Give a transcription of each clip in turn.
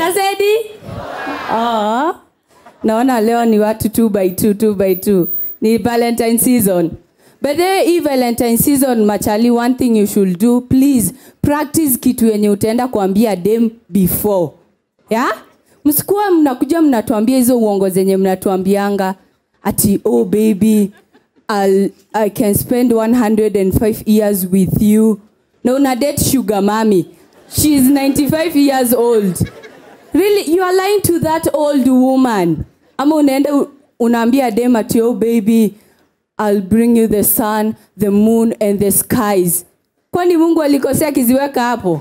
Kasedi? Oh. Naona leo ni watu 2 by 2 2 by 2. Ni Valentine season. But then hii Valentine season machali one thing you should do please practice kitu yenye utaenda kuambia dem before. Yeah? Msikuwa mnakuja mnatuambia hizo uongo zenye mnatuambianga ati oh baby I'll, I can spend 105 years with you. Na una date sugar mommy. She is 95 years old. Really, you are lying to that old woman. Ama unaenda u- unaambia dem ati oh baby I'll bring you the sun, the moon and the skies. Kwani Mungu alikosea akiziweka hapo?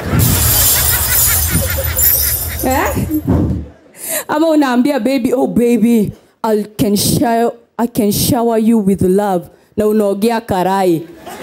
eh? Ama unaambia baby oh baby I can shower, I can shower you with love na unaogea karai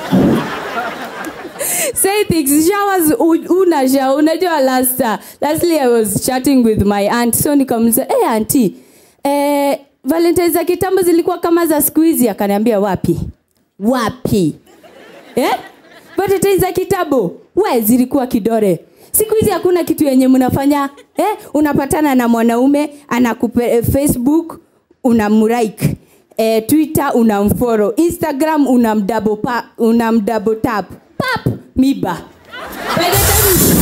say things showers u- una shower unajua last uh, lastly i was chatting with my aunt so nikamuliza hey auntie eh valentine za kitambo zilikuwa kama za siku hizi akaniambia wapi wapi eh valentine za kitambo we zilikuwa kidore siku hizi hakuna kitu yenye mnafanya eh unapatana na mwanaume anakupe eh, facebook unamlike eh, twitter unamfollow instagram unamdouble pa, unamdouble tap pap miba by the time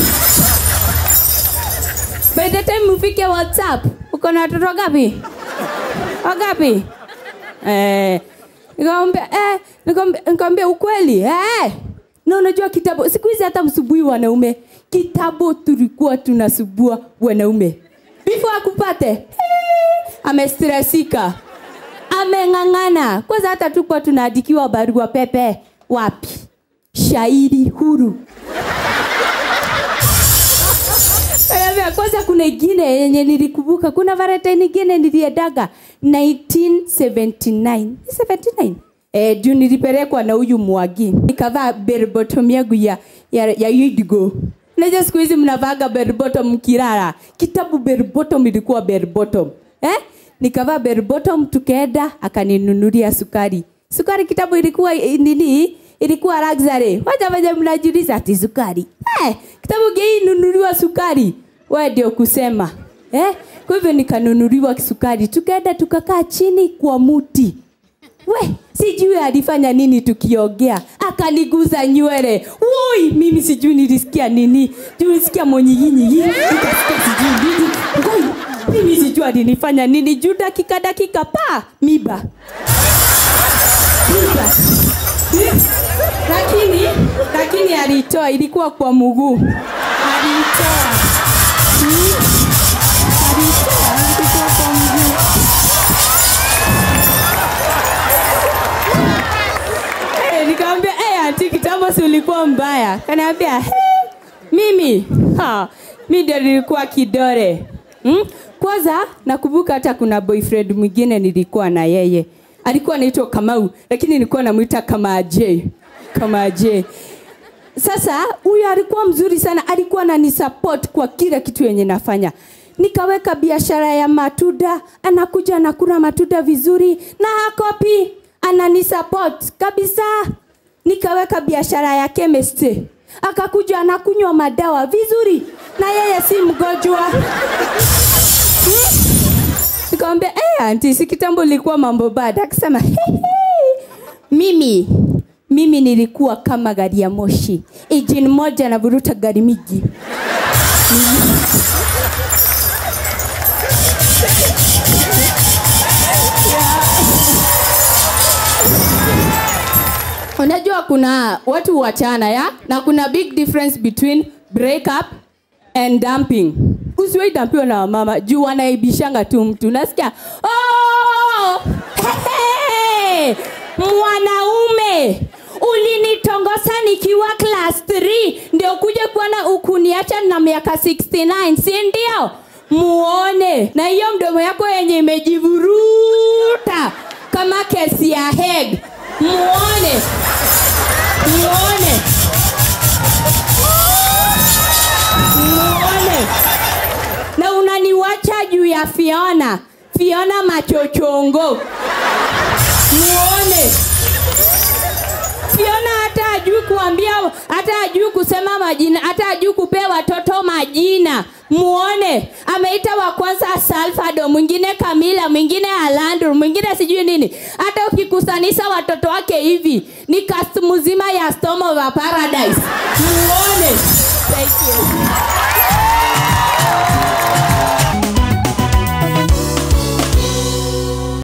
by the time ufike whatsapp uko na watoto gapi wagapi eh, nikamwambia eh, nikamwambia- nikamwambia ukweli eh. na unajua kitabu siku hizi hata msubui wanaume kitabu tulikuwa tunasubua wanaume before akupate eh, amestresika ameng'ang'ana kwanza hata tukuwa tunaandikiwa barua pepe wapi shairi huru Anaambia, kwanza kuna ingine yenye nilikumbuka kuna valentine ingine niliendaga 1979 Ni 79 Eh, juu nilipelekwa na huyu mwagi nikavaa berbotom yangu ya, ya, ya idigo naja siku hizi mnavaga berbotom mkirara kitabu berbotom ilikuwa berbotom eh? nikavaa berbotom tukaenda akaninunulia sukari sukari kitabu ilikuwa eh, nini ilikuwa luxury wacha waja mnajiuliza ati sukari eh, kitabu geinunuliwa sukari we ndio kusema eh? kwa hivyo nikanunuliwa sukari tukaenda tukakaa chini kwa muti we sijui alifanya nini tukiongea akaniguza nywele woi mimi sijui nilisikia nini tulisikia monyiginyigi nikasikia sijui nini ngoi mimi sijui alinifanya nini juu dakika dakika pa miba miba lakini lakini alitoa ilikuwa kwa mguu alitoa Hmm? alitoa ilikuwa kwa mguu Eh, nikamwambia hey, anti kitambo si ulikuwa mbaya kaniambia hey, mimi ha, mi ndio nilikuwa kidore hmm? kwanza nakumbuka hata kuna boyfriend mwingine nilikuwa na yeye alikuwa anaitwa kamau lakini nilikuwa namwita kama j kama j sasa huyu alikuwa mzuri sana alikuwa ananisupport kwa kila kitu yenye nafanya nikaweka biashara ya matunda anakuja anakula matunda vizuri na hakopi ananisupport kabisa nikaweka biashara ya chemistry akakuja anakunywa madawa vizuri na yeye si mgonjwa Hmm? nikamwambia hey, anti si kitambo ilikuwa mambo bada akasema "Hey, hey, mimi mimi nilikuwa kama gari ya moshi ijini moja navuruta gari miji unajua kuna watu wachana ya na kuna big difference between break up and dumping usiwai dampiwa na wamama juu wanaibishanga tu mtu nasikia oh, hey, mwanaume ulinitongosa nikiwa class 3 ndio kuja kuona ukuniacha na miaka 69 si ndio muone na hiyo mdomo yako yenye imejivuruta kama kesi ya heg muone muone muone na unaniwacha juu ya fiona fiona machochongo muone fiona hata ajui kuambia hata ajui kusema majina hata ajui kupea watoto majina muone ameita wa kwanza salfado mwingine kamila mwingine alandur mwingine sijui nini hata ukikusanisha watoto wake hivi ni cast mzima ya storm of a paradise muone Thank you.